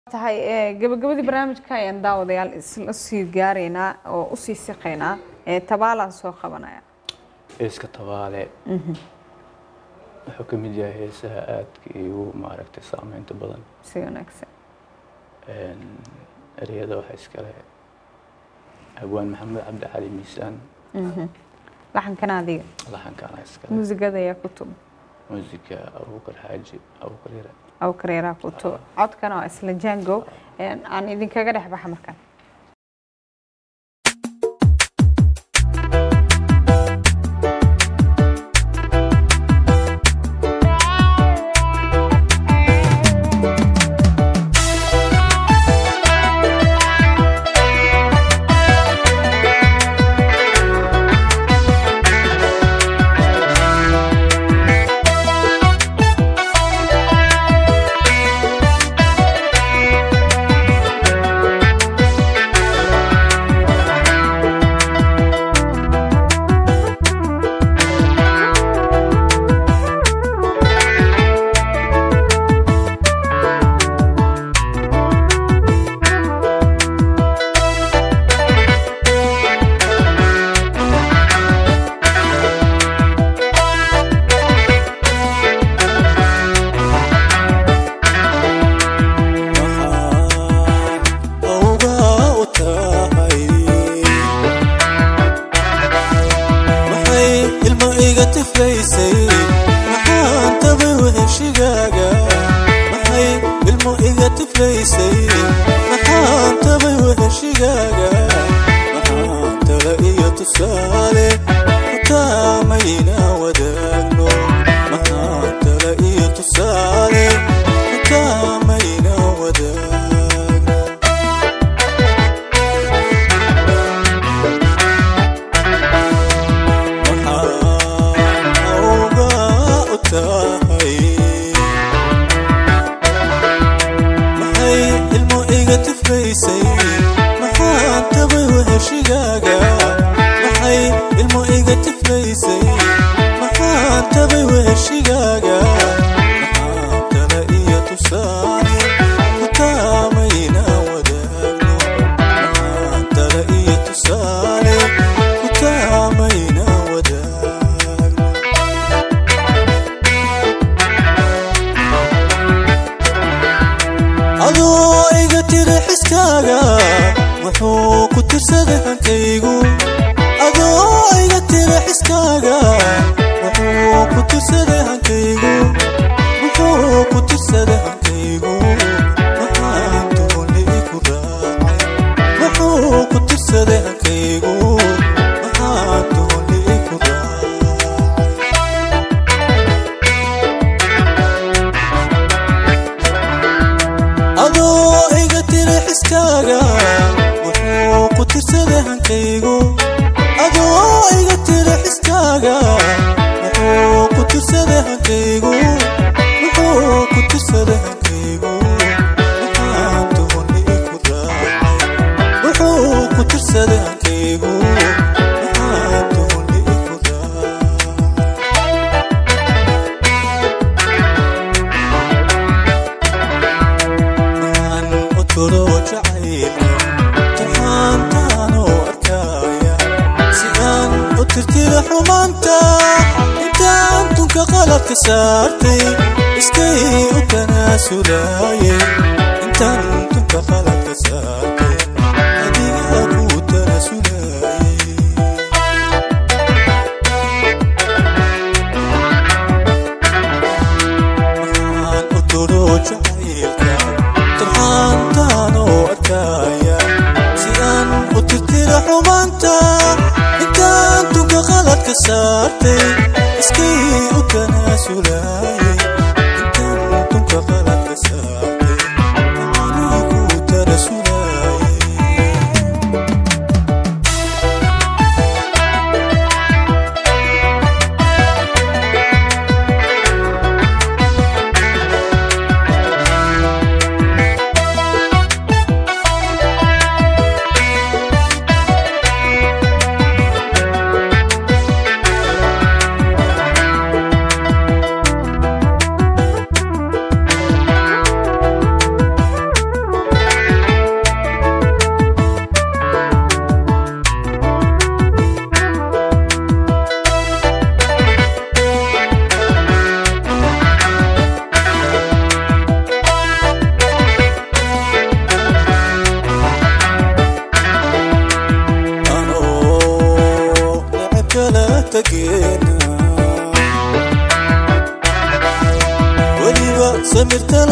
tahay gabagabadii barnaamijka ayaan daawadayaal isla sii gaaraynaa oo usii siqaynaa tabaalaan soo qabanaya heeska tabaale wuxuu ka mid yahay heesaha aadka igu maaragtay saameynta badan si wanaagsan ereyada waxaa iskale hawaan maxamed cabdi cali miisaan laxankana adiga laxankaana iskale muusigada ayaa ku tub muusika abuukar xaaji abuukar yare awkareeraa ku tub codkana waa isla jango aan idinkaga dhex baxa markaan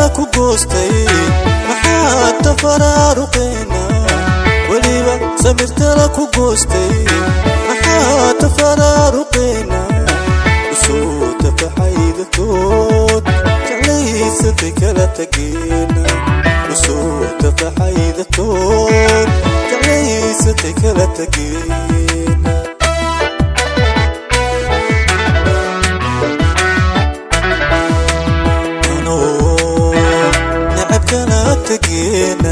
ku goostay maxaa tafaraaruqeena weliba samirtala ku goostay maxaa tafaraaruqeena usoo tafaxaydatood jeclaysatay kala tageena usoo tafaxaydatood jeclaysatay kala tageena anoo necab kala tageena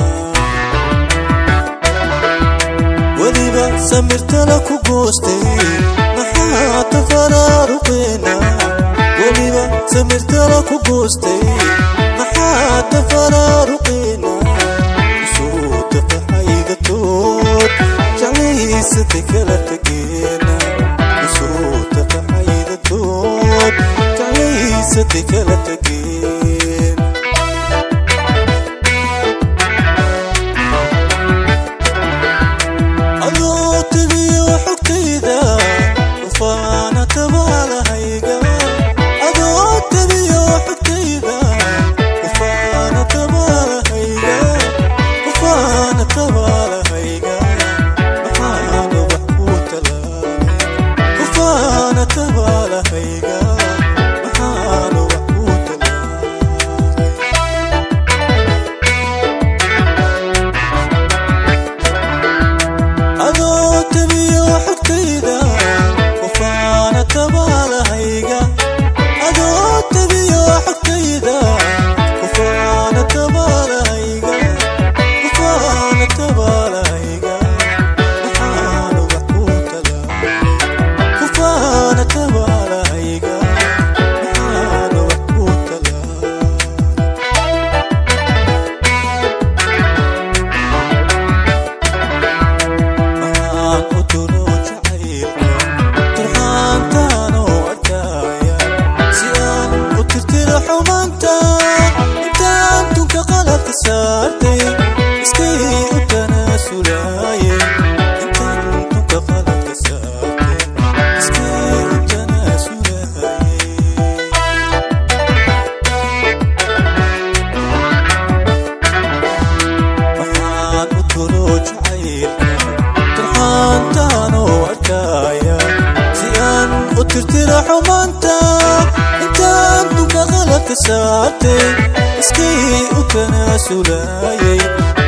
weliba samirtala ku goostay maxaa tafaraaruqeena weliba samirtala ku goostay maxaa tafaraaruqeena usoo tafaxaydatood jeclaysatay kala tageena usoo tafaxaydatood jeclaysatay kala tageena adoo tegiyo xogtayda ufaana tabaalahayga adoo tegiyo xogtayda ufaana tabaalahayga ufaana tabaalahayga maxaana wax ku talaabay ufaana tabaalahayga maxaana wax ku talaabay adoo tabiyo xogtayda ufaana tabaalahayga adoo tabiyo xogtayda ufaana tabaalahayga ufaana tabaalahayga maxaana wax ku talaabay ufaana tabaalahayga maxaana wax ku talaabay maxaan u tuno jacaylka turxaantaanoo arkaya si aan u tirtiro xumaanta intaan tunka qaladka saartay iskay u tanaasulaaye intaan tunka qaladka saartay iskay u tanaasulaaye maxaan u tuno jacaylka turxaantaanoo arkaya si aan u tirtiro xumaanta intaan dunka qaladka saartay iskay u tanaasulayay